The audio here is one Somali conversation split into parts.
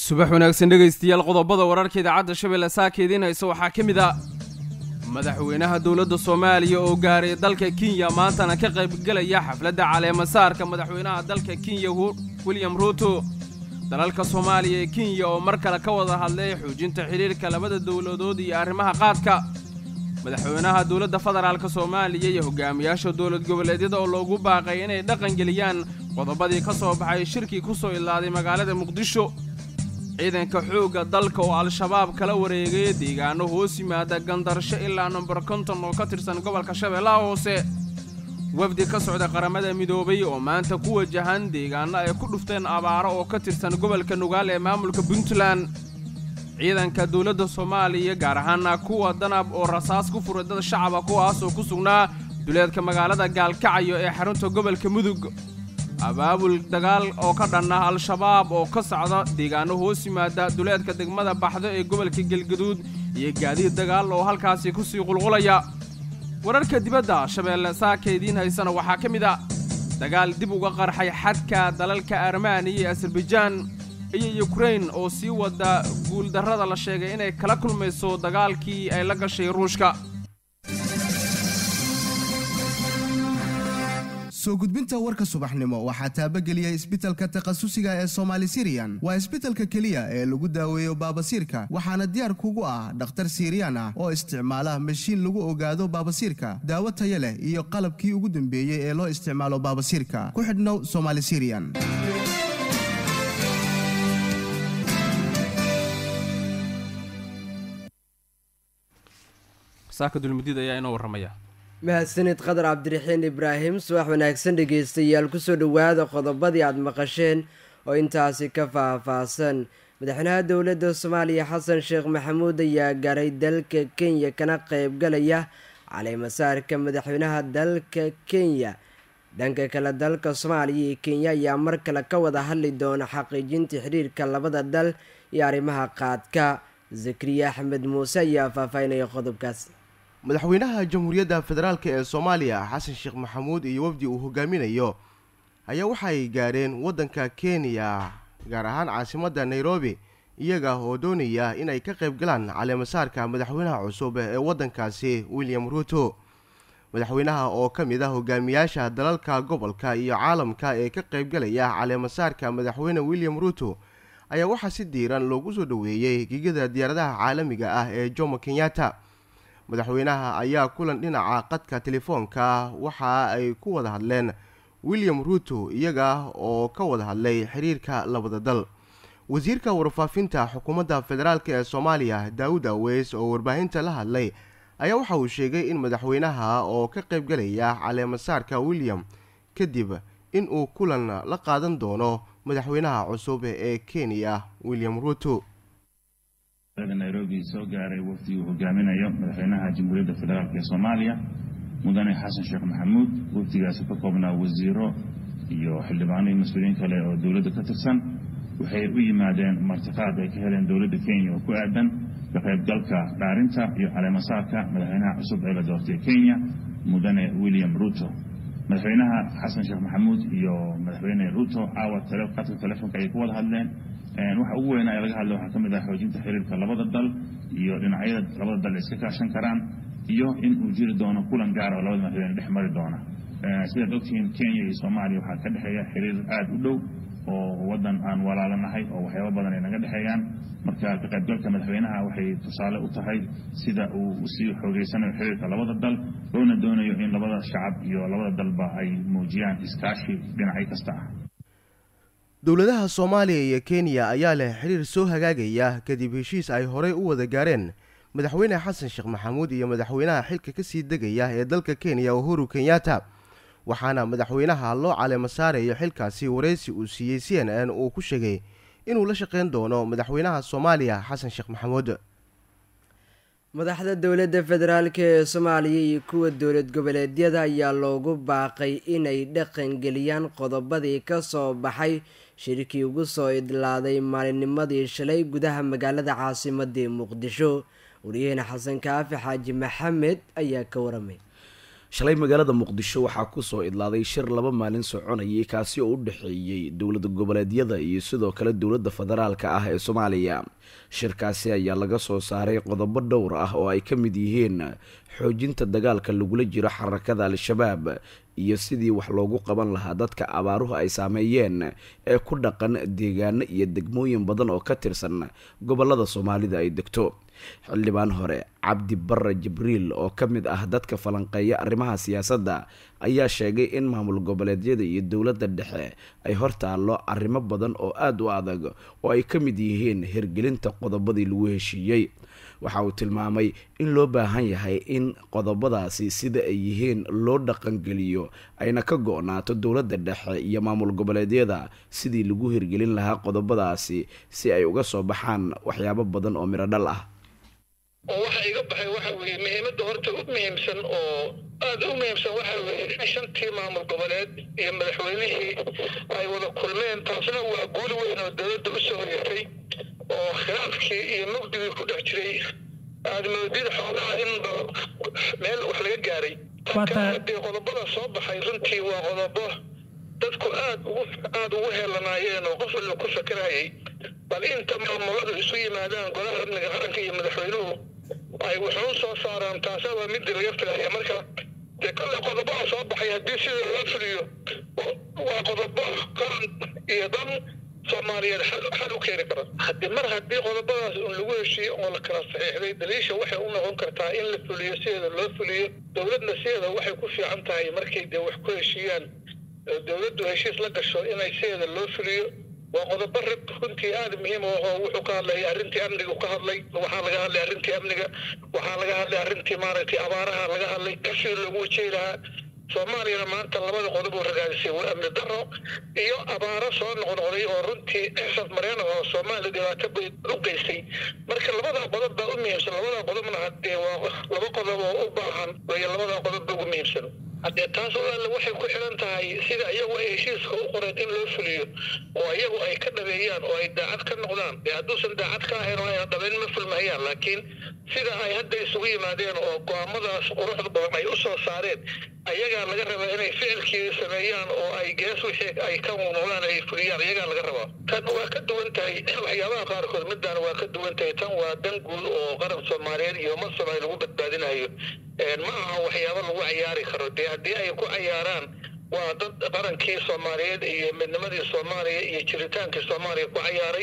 subax wanaagsan dhegaystayaal qodobada wararka idaacadda shabeelle saaka idiin haysa waxaa ka mid a madaxweynaha dowladda soomaaliya oo gaaray dalka kenya maantana ka qaybgelaya xafladda caleemasaarka madaxweynaha dalka kenya william ruuto dalalka soomaaliya ee kenya oo mar kale ka wada hadlay xoojinta xidhiirka labada dowladood iyo arrimaha qaadka madaxweynaha dowladda federaalka soomaaliya iyo hogaamiyaasha dowlad goboleedyada oo loogu baaqay inay dhaqangeliyaan qodobadii ka soo baxay shirkii ku soo ilaaday magaalada muqdisho ciidanka xoogga dalka oo al-shabaab kala wareegay deegaano hoos yimaada gandarsho ilaa nomber konton oo ka tirsan gobolka shabeellaha hoose wafdi ka socda qaramada midoobay oo maanta ku wajahan deegaano ay ku dhufteen abaaro oo ka tirsan gobolka nugaal ee maamulka puntland ciidanka dowladda soomaaliya gaar ahaana kuwa danab oo rasaas ku furay dad shacaba kuwaas oo ku sugnaa duleedka magaalada gaalkacyo ee xarunta gobolka mudug abaabul dagaal oo ka dhan ah al-shabaab oo ka socda deegaano hoos yimaada duleedka degmada baxdo ee gobolka galgaduud iyo gaadiid dagaal oo halkaasi ku sii qulqulaya wararka dibadda shabeelle saaka idiin haysana waxaa ka mid a dagaal dib uga qarxay xadka dalalka armaniya iyo asarbajaan iyo yukrain oo sii wada guuldarrada la sheegay inay kala kulmayso dagaalkii ay la gashay ruushka soo gudbinta warka subaxnimo waxaa taabageliyay isbitalka takhasusiga ee somaali siriyan waa isbitalka keliya ee lagu daweeyo baabasiirka waxaana diyaar kugu ah dhakhtar siiriyaan ah oo isticmaala mashiin lagu ogaado baabasiirka daawo taya leh iyo qalabkii ugu dambeeyey ee loo isticmaalo baabasiirka ku xidhnow somaali siriyan saaka dulmudid ayaa inoo warramaya mahadsanid qadar cabdiraxiin ibraahim subax wanaagsan dhegaystayaal kusoo dhowaada qodobadii aada maqasheen oo intaasi ka faah-faahsan madaxweynaha dowladda soomaaliya xasan sheekh maxamuud ayaa gaaray dalka kenya kana qeybgalaya caleemasaarka madaxweynaha dalka kenya dhanka kale dalka soomaaliya iyo kenya ayaa mar kale ka wada hadli doona xaqiijinta xiriirka labada dal iyo arrimaha qaadka zakariya axmed muuse ayaa faahfaahinaya qodobkaas madaxweynaha jamhuuriyadda federaalk ee soomaaliya xasan sheekh maxamuud iyo wafdi uu hogaaminayo ayaa waxay gaadheen waddanka kenya gaar ahaan caasimadda nairobi iyaga oo doonaya inay ka qayb galaan caleemasaarka madaxweynaha cusub ee waddankaasi william ruuto madaxweynaha oo ka mid ah hogaamiyaasha dalalka gobolka iyo caalamka ee ka qaybgalaya caleemasaarka madaxweyne william ruuto ayaa waxaa si diiran loogu soo dhoweeyey gegada diyaaradaha caalamiga ah ee jomo kenyatta madaxweynaha ayaa kulan dhinaca qadka telefoonka waxa ay ku wada hadleen william ruuto iyaga oo ka wada hadlay xiriirka labada dal wasiirka warfaafinta xukuumadda federaalk ee soomaaliya daawud aweys oo warbaahinta la hadlay ayaa waxa uu sheegay in madaxweynaha oo ka qaybgalaya caleemasaarka william kadib in uu kulan la qaadan doono madaxweynaha cusub ee kenya william ruuto nairobi soo gaaray wafdi uu hogaaminayo madaxweynaha jamhuuriyadda federaalk ee soomaaliya mudane xasan sheekh maxamuud wafdigaasi ka koobnaa wasiiro iyo xildhibaano iyo mas-uuliyiin kale oo dowladda ka tirsan waxay u yimaadeen martiqaad ay ka heleen dowladda kenya oo ku aadan ka qaybgalka dhaarinta iyo caleemasaarka madaxweynaha cusub ee la doortay kenya mudane william ruto madaxweynaha xasan sheekh maxamuud iyo madaxweyne ruto caawa qadka telefoonka ayay ku wada hadleen waxa ugu weynaa ee laga hadla waxaa ka mid ah xoojinta xiriirka labada dal iyo dhinacyada labada dal iska kaashan karaan iyo in uu jiri doono kulan gaara oo labada madaxweyne dhex mari doona sidaad ogtihiin kenya iyo soomaaliya waxaa ka dhexeeya xiriir aada u dhow oo waddan aan walaalanahay oo waxyaaba badan ay naga dhexeeyaan marka ka qaybgalka madaxweynaha waxay tusaale u tahay sida uu usii xoogeysanayo xiriirka labada dal loona doonayo in labada shacab iyo labada dalba ay muujiyaan iskaashi dhinacyo kasta ah dowladaha soomaaliya iyo kenya ayaa leh xiriir soo hagaagaya kadib heshiis ay horey u wada gaareen madaxweyne xasan sheekh maxamuud iyo madaxweynaha xilka kasii degaya ee dalka kenya uhuru kenyatta waxaana madaxweynaha loo caleema saarayo xilkaasi wareysi uu siiyey c n n uu ku sheegay inuu la shaqeyn doono madaxweynaha soomaaliya xasan sheekh maxamuud madaxda dowladda federaalk ee soomaaliya iyo kuwa dowlad goboleedyada ayaa loogu baaqay inay dhaqangeliyaan qodobadii ka soo baxay shirkii ugu soo idlaaday maalinnimadii shalay gudaha magaalada caasimadii muqdisho wariyaheyne xasan kaafi xaaji maxamed ayaa ka waramay shalay magaalada muqdisho waxaa kusoo idlaaday shir laba maalin soconayay kaasi oo u dhexeeyey dowlada goboleedyada iyo sidoo kale dowladda federaalka ah ee soomaaliya shirkaasi ayaa laga soo saaray qodobo dhowr ah oo ay ka mid yihiin xoojinta dagaalka lagula jiro xarakada al-shabaab iyo sidii wax loogu qaban lahaa dadka abaaruhu ay saameeyeen ee ku dhaqan deegaano iyo degmooyin badan oo ka tirsan gobolada soomaalida ay degto xildhibaan hore cabdi barre jibriil oo ka mid ah dadka falanqeeya arrimaha siyaasadda ayaa sheegay in maamul goboleedyada iyo dowladda dhexe ay hortaallo arrimo badan oo aada u adag oo ay ka mid yihiin hirgelinta qodobadii lagu heshiiyey waxa uu tilmaamay in loo baahan yahay in qodobadaasi sida ay yihiin loo dhaqangeliyo ayna ka go-naato dowladda dhexe iyo maamul goboleedyada sidii lagu hirgelin lahaa qodobadaasi si ay uga soo baxaan waxyaabo badan oo midho dhal ah oo waxa iga baxay waxa weeye muhiimadda horta u muhiimsan oo aada u muhiimsan waxa weeye in shantii maamul goboleed iyo madaxweynihii ay wada kulmeen taasna waa guul weyn oo dowladda u soo hoyatay oo khilaafkii iyo mugdigii ku dhex jiray aada moodid xoogaha in meel wax laga gaaray haddii qodobada soo baxay runtii waa qodobo dadku aad ugu aada ugu heelanaayeen oo qof walba ku fakarayay bal inta maamuladu isu yimaadaan golaha amniga qaranka iyo madaxweynuhu ay wuxuu soo saaraan taasa waa midii laga filaya marka dee kolle qodobaha soo baxay haddii sida loo fuliyo waa qodobo qaran iyo dan soomaaliyeed xal u keeni kara haddii mar haddii qodobadaas un lagu heshiiyo oo la kala saxiixday daliisha waxay u noqon kartaa in la fuliyo sideeda loo fuliyo dowladna sideeda waxay ku fiican tahay markay dee wax ku heshiiyaan dowladdu heshiis la gasho inay sideeda loo fuliyo waa qodobo rag runtii aada muhiim u ahoo wuxuu ka hadlay arrintii amniga ka hadlay waxaa laga hadlay arrintii amniga waxaa laga hadlay arrintii maaragtay abaaraha laga hadlay sidii loogu wajehi lahaa soomaaliyana maanta labada qodob uu ragaadisay waa amni daro iyo abaaro soo noqnoqday oo runtii exas mareen oo soomaaliya dhibaato bay u geystay marka labada qodob baa u muhiimsan labada qodobna haddee waa laba qodob oo u baahan way labada qodob ba ugu muhiimsan haddee taas oo alle waxay ku xiran tahay sida iyagu ay heshiiska u qoreen in loo fuliyo oo iyagu ay ka dhabeeyaan oo ay daacad ka noqdaan dee hadduusan daacad ka ahayn oo ayna dhabeyn ma fulmahayaan laakiin sida ay hadda isugu yimaadeen oo go-aamadaas quruxda badan ay u soo saareen ayagaa laga rabaa inay ficilkii sameeyaan oo ay gees wixii ay ka noqdaan ay fuliyaan ayagaa laga rabaa tan waa ka duwan tahay waxyaabaha qaarkood midaan waa ka duwan tahay tan waa dan guud oo qaran soomaaliyeed iyo ummad soomaaliya lagu badbaadinayo ma aha waxyaabo lagu cayaari karo dee haddii ay ku cayaaraan waa dad qarankii soomaaliyeed iyo midnimadii soomaaliya iyo jiritaankii soomaaliya ku cayaaray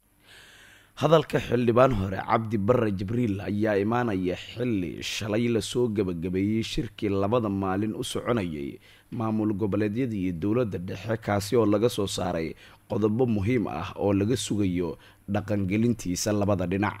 hadalka xildhibaan hore cabdi barre jibriil ayaa imaanaya xilli shalay lasoo gebagabeeyey shirkii labada maalin u soconayay maamul goboleedyada iyo dowladda dhexe kaasi oo laga soo saaray qodobo muhiim ah oo laga sugayo dhaqangelintiisa labada dhinac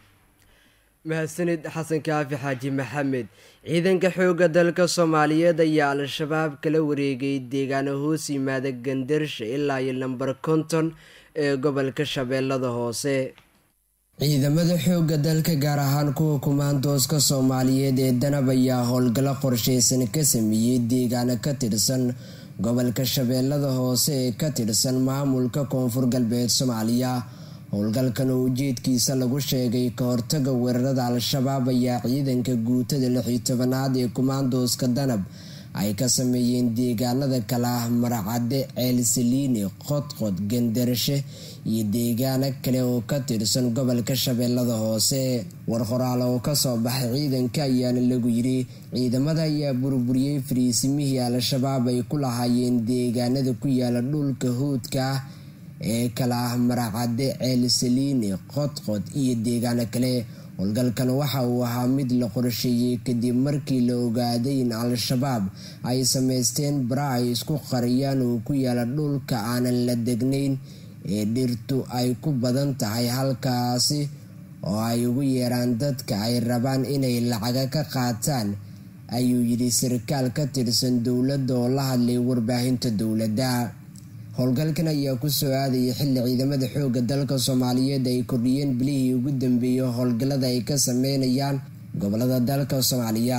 mahadsanid xasan kaafi xaaji maxamed ciidanka xoogga dalka soomaaliyeed ayaa al-shabaab kala wareegay deegaano hoos yimaada gandarsha ilaa iyo lambar konton ee gobolka shabeellada hoose ciidamada xoogga dalka gaar ahaan kuwa kumaandooska soomaaliyeed ee danab ayaa howlgallo qorsheysan ka sameeyey deegaano ka tirsan gobolka shabeellada hoose ee ka tirsan maamulka koonfur galbeed soomaaliya howlgalkan oo ujeedkiisa lagu sheegay ka hortaga weerarada al-shabaab ayaa ciidanka guutada lixii tobanaad ee kumaandooska danab ay ka sameeyeen deegaanada kale ah maracadde ceelsaliini qodqod gandarashe iyo deegaano kale oo ka tirsan gobolka shabeellada hoose war qoraal oo kasoo baxay ciidanka ayaana lagu yiri ciidamada ayaa burburiyey fariisimihii al-shabaab ay ku lahaayeen deegaanada ku yaala dhulka huudka ah ee kala ah maracadde ceelsaliini qodqod iyo deegaano kale howlgalkan waxa uu ahaa mid la qorsheeyey kadib markii la ogaaday in al-shabaab ay sameysteen bara ay isku qariyaan oo ku yaala dhulka aanan la degnayn ee dhirtu ay ku badan tahay halkaasi oo ay ugu yeeraan dadka ay rabaan inay lacaga ka qaataan ayuu yidhi sarkaal ka tirsan dowladda oo la hadlay warbaahinta dowladda howlgalkan ayaa kusoo aadayay xilli ciidamada xoogga dalka soomaaliyeed ay kordhiyeen bilihii ugu dambeeyey howlgallada ay ka sameynayaan gobolada dalka soomaaliya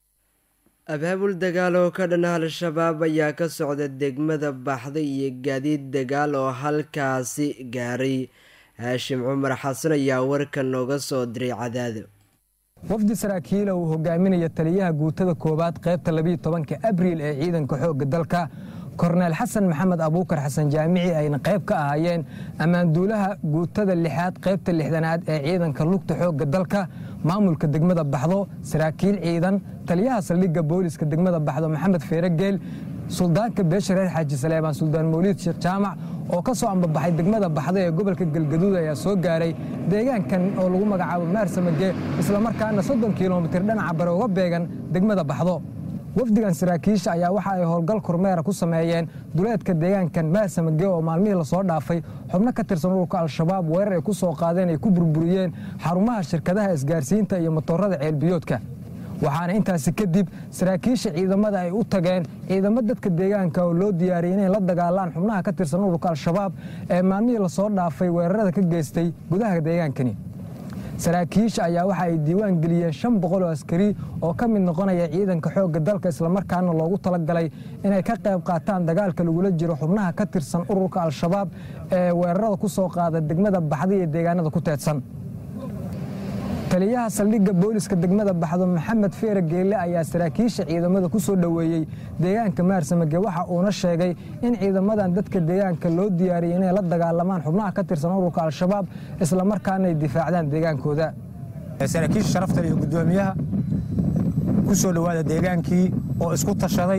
abaabul dagaal oo ka dhan al-shabaab ayaa ka socda degmada baxda iyo gaadiid dagaal oo halkaasi gaaray haashim cumar xasan ayaa warka nooga soo diray cadaado wafdi saraakiila uu hogaaminaya taliyaha guutada koowaad qaybta labiiyo tobanka abriil ee ciidanka xoogga dalka korneel xasan maxamed abuukar xasan jaamici ayna qayb ka ahaayeen ammaanduulaha guutada lixaad qaybta lixdanaad ee ciidanka lugta xoogga dalka maamulka degmada baxdo saraakiil ciidan taliyaha saldhigga booliska degmada baxdo maxamed feeregeel suldaanka beesha reer xaaji saleebaan suldaan mawliid sheekh jaamac oo ka soo ambabaxay degmada baxdo ee gobolka galgaduud ayaa soo gaaray deegaankan oo lagu magacaabo maarsamage islamarkaana soddon kilomitir dhinaca bare uga beegan degmada baxdo wafdigan saraakiisha ayaa waxa ay howlgal kormeera ku sameeyeen duleedka deegaankan maarsamage oo maalmihii lasoo dhaafay xubno ka tirsan ururka al-shabaab weerar ay ku soo qaadeen ay ku burburiyeen xarumaha shirkadaha isgaarsiinta iyo motorada ceelbiyoodka waxaana intaasi kadib saraakiisha ciidamada ay u tageen ciidamo dadka deegaanka oo loo diyaariyey inay la dagaalaan xubnaha ka tirsan ururka al-shabaab ee maalmihii lasoo dhaafay weerarada ka geystay gudaha deegaankani saraakiisha ayaa waxa ay diiwaan geliyeen shan boqol oo askari oo ka mid noqonaya ciidanka xoogga dalka islamarkaana loogu talagalay inay ka qayb qaataan dagaalka lagula jiro xubnaha ka tirsan ururka al-shabaab ee weerarada ku soo qaada degmada baxda iyo deegaanada ku teedsan taliyaha saldhigga booliska degmada baxdo maxamed feere geelle ayaa saraakiisha ciidamada ku soo dhoweeyey deegaanka maarsamage waxa uuna sheegay in ciidamadan dadka deegaanka loo diyaariyey inay la dagaalamaan xubnaha ka tirsan ururka al-shabaab islamarkaana ay difaacdaan deegaankooda saraakiisha sharafta iyo guddoomiyaha ku soo dhowaada deegaankii oo isku tashaday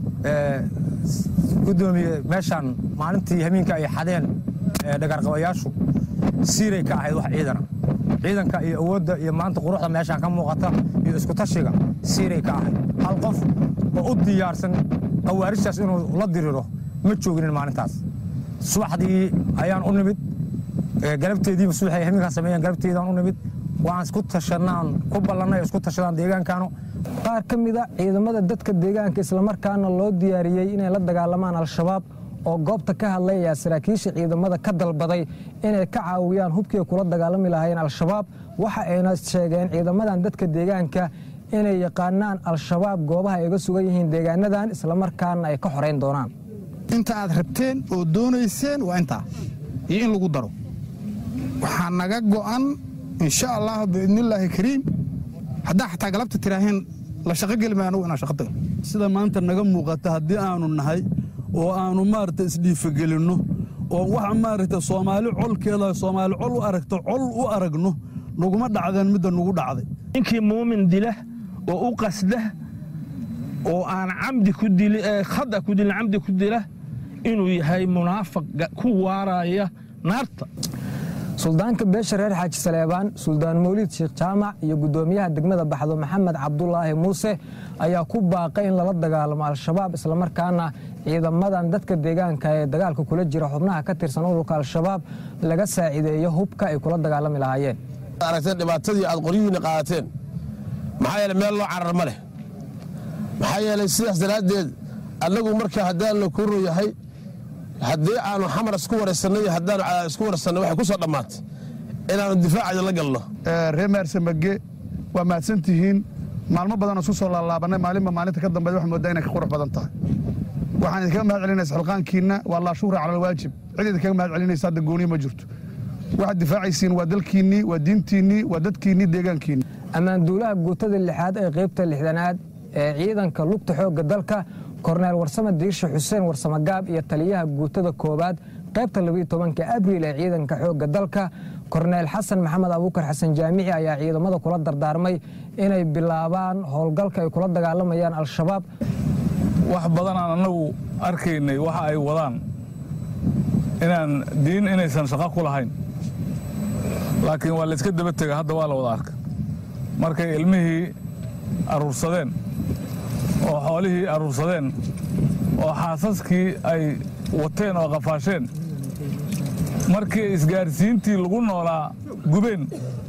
gudoomiye meeshaan maalintii hamiinka ay xadeen dhagarqabayaashu siiray ka ahayd wax ciidana ciidanka iyo awoodda iyo maanta quruxda meeshaan ka muuqata iyo iskutashiga siiray ka ahayd hal qof oo u diyaarsan khawaarijtaas inuu la diriro ma jooginin maalintaas subaxdii ayaan u nimid galabteediiba subaxay hamiinkaan sameeyeen galabteedaan u nimid waan isku tashanaan ku ballannay isku tashadaan deegaankaanu qaar ka mida ciidamada dadka deegaanka islamarkaana loo diyaariyey inay la dagaalamaan al-shabaab oo goobta ka hadlay ayaa saraakiisha ciidamada ka dalbaday inay ka caawiyaan hubkii kula dagaalami lahaayeen al-shabaab waxa ayna sheegeen ciidamadan dadka deegaanka inay yaqaanaan al-shabaab goobaha ay ga sugan yihiin deegaanadan islamarkaana ay ka xorayn doonaan inta aad rabteen oo doonayseen waa intaa iyo in lagu daro waxaa naga go'an insha allah biidnillaahi kariim haddaa xataa galabta tiraaheen la shaqogeli maayo anugu inaan shaqo tago sida maanta naga muuqata haddii aanu nahay oo aanu maaragta isdhiifagelinno oo waxa maaragta soomaali colkeeda soomaali col u aragto col u aragno naguma dhacdeen midda nugu dhacday ninkii muumin dila oo u qasda oo aan camdi ku dili khada ku dilin camdi ku dila inuu yahay munaafiq ku waaraya naarta suldaanka beesha reer xaaji saleebaan suldaan mawliid sheekh jaamac iyo guddoomiyaha degmada baxdo maxamed cabdulaahi muuse ayaa ku baaqay in lala dagaalamo al-shabaab islamarkaana ciidamadan dadka deegaanka ee dagaalka kula jira xubnaha ka tirsan ururka al-shabaab laga saacideeyo hubka ay kula dagaalami lahaayeen aragteen dhibaatadii aad qoryihiinna qaadateen maxaa yeele meel loo carar ma leh maxaa yeelay sidaas daraaddeed annagu marka haddaan la kuro yahay haddii aanu xamar isku waraysanno iyo haddaan isku waraysanno waxay ku soo dhammaatay inaannu difaacayo la galno reer maarsamage waa mahadsan tihiin maalmo badanoo isku soo laalaabannay maalinba maalinta ka dambeed waxaa moodaa inay ka qurux badan tahay waxaan idinkaga mahad celinaysa xilqaankiinna waa laa shuhra cala alwaajib cid idinkaga mahad celinaysa hadda gooniya ma jirto waxaad difaacaysiin waa dalkiinnii waa diintiinnii waa dadkiinnii deegaankiinni ammaanduulaha guutada lixaad ee qaybta lixdanaad ee ciidanka lugta xoogga dalka korneel warsame diirshe xuseen warsame gaab iyo taliyaha guutada koowaad qaybta labiyo tobanka abriil ee ciidanka xoogga dalka korneel xasan maxamed abuukar xasan jaamici ayaa ciidamada kula dardaarmay inay bilaabaan howlgalka ay kula dagaalamayaan al-shabaab wax badanaan annagu arkaynay waxa ay wadaan inaan diin inaysan shaqo ku lahayn laakiin waa layska daba tega hadda waa la wada arka markay ilmihii aruursadeen oo xoolihii aruursadeen oo xaasaskii ay wateen oo qafaasheen markii isgaarsiintii lagu noolaa gubeen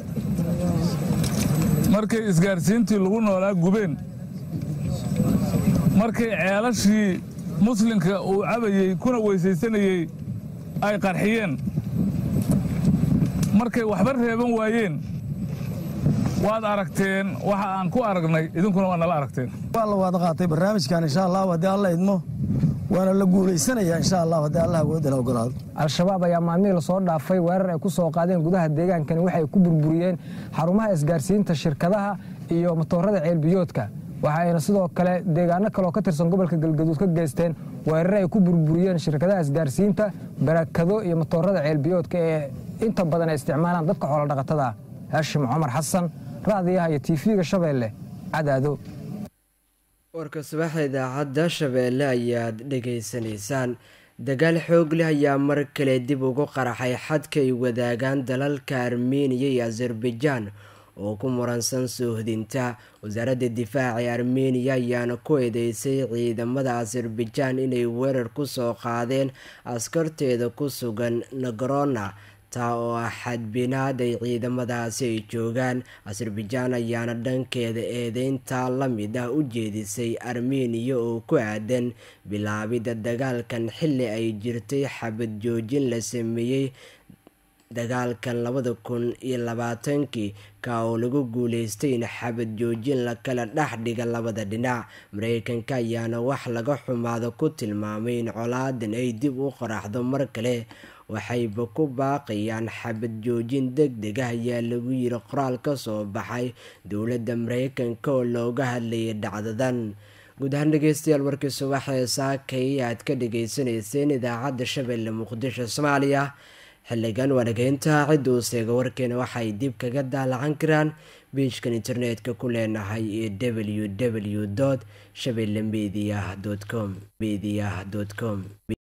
markay isgaarsiintii lagu noolaa gubeen markay ceelashii muslimka uu cabayey kuna weysaysanayey ay qarxiyeen markay waxba reeban waayeen waad aragteen waxa aan ku aragnay idinkuna waa nala aragteen waa la wada qaatay barnaamijkan insha allahu haddii alla idmo waana la guulaysanayaa insha allah haddii allah awoodda la ogolaado al-shabaab ayaa maalmihii lasoo dhaafay weerar ay ku soo qaadeen gudaha deegaankani waxay ku burburiyeen xarumaha isgaarsiinta shirkadaha iyo matoorada ceelbiyoodka waxa ayna sidoo kale deegaano kaleoo ka tirsan gobolka galgaduud ka geysteen weerare ay ku burburiyeen shirkadaha isgaarsiinta barakado iyo matoorada ceelbiyoodka ee inta badan ay isticmaalaan dadka xoolodhaqatada ah haashim cumar xasan raadiyaha iyo tiifiga shabeelle cadaado warka subaxa idaacadda shabeelle ayaad dhegaysanaysaan dagaal xoog leh ayaa mar kale dib ugu qaraxay xadka ay wadaagaan dalalka armeniya iyo azerbaijan oo ku muransan soohdinta wasaaradda difaaca ee armeniya ayaana ku eedeysay ciidamada azerbaijan inay weerar ku soo qaadeen askarteeda ku sugan nagrona taa oo ah xadbinaad ay ciidamadaasi ay joogaan azerbaijan ayaana dhankeeda eedeyntaa la mid ah u jeedisay armeniya oo ku aadan bilaabidda dagaalkan xilli ay jirtay xabad joojin la sameeyey dagaalkan labada kun iyo labaatankii ka oo lagu guuleystay in xabad joojin la kala dhex dhiga labada dhinac mareykanka ayaana wax laga xumaado ku tilmaamay in colaadan ay dib u qoraxdo mar kale waxayba ku baaqayaan xabad joojin deg deg ah ayaa lagu yiri qoraal ka soo baxay dowladda mareykanka oo looga hadlayay dhacdadan guud ahaan dhegeystayaal warkii subaxee saakay aad ka dhagaysanayseen idaacadda shabeelle muqdisho soomaaliya xiligan waanageynta cidda uu seega warkeena waxay dib kaga daalacan karaan biijkan internetka ku leenahay ee w w dot shabelle media com media com